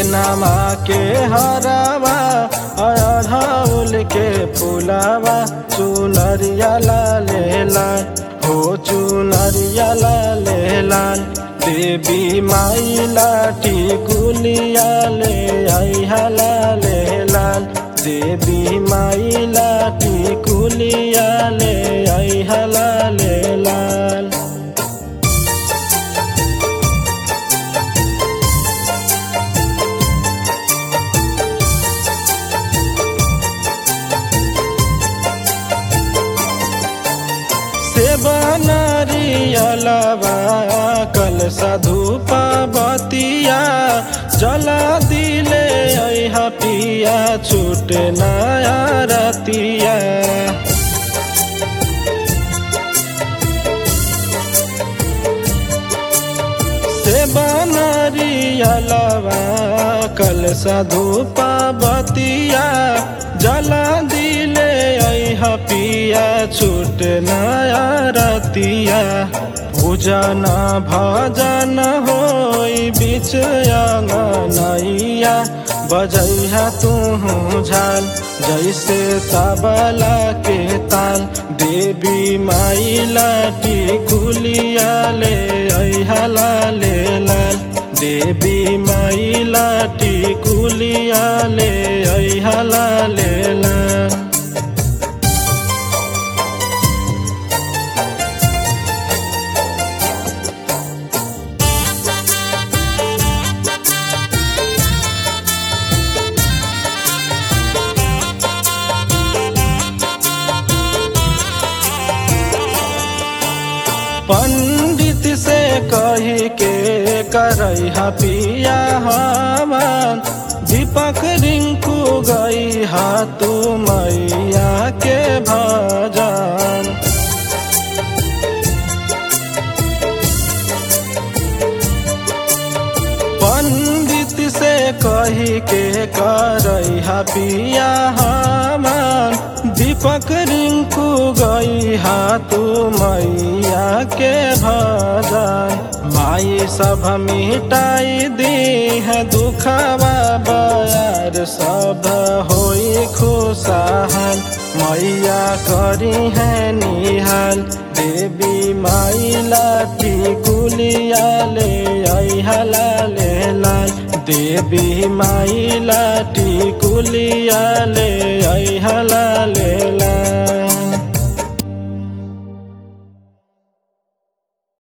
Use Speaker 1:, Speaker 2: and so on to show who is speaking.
Speaker 1: नमा के हरावा अढ़ौल के फुलावा चुनरिया लाले लाल हो चुनरिया लाले लाल देवी माई लाठी गुलिया ले आई लाले लाल देवी माई लाठी गुलिया ले आई लाले लाल सेबनरियलवा कल साधुपा बतिया जला दिले ऐहा पिया छूट नया रतिया सेबनरियलवा कल साधुपा बतिया जला दिले ऐहा पिया छूट नया रतिया पूजन भजन होई बिच अंगनैया बजैहा तू झाल जैसे तबला के ताल देवी माई लाठी गुलिया ले ऐहा लाले लाल देवी माई लाठी गुलिया ले ऐहा लाले लाल पंडित से कही के करई पिया हवन दीपक रिंकू गई हा तू मैया के भजन पंडित से कही के करई पिया हवन दीपक रिंकू गई हा तू मैया के भजन माई सब मिटाई दी है दुखवा बयार सब होई खुशहाल मैया करी है निहाल देवी माई लाठी गुलिया ले आई लाले लाल देवी माई लाठी गुलिया ले आई लाले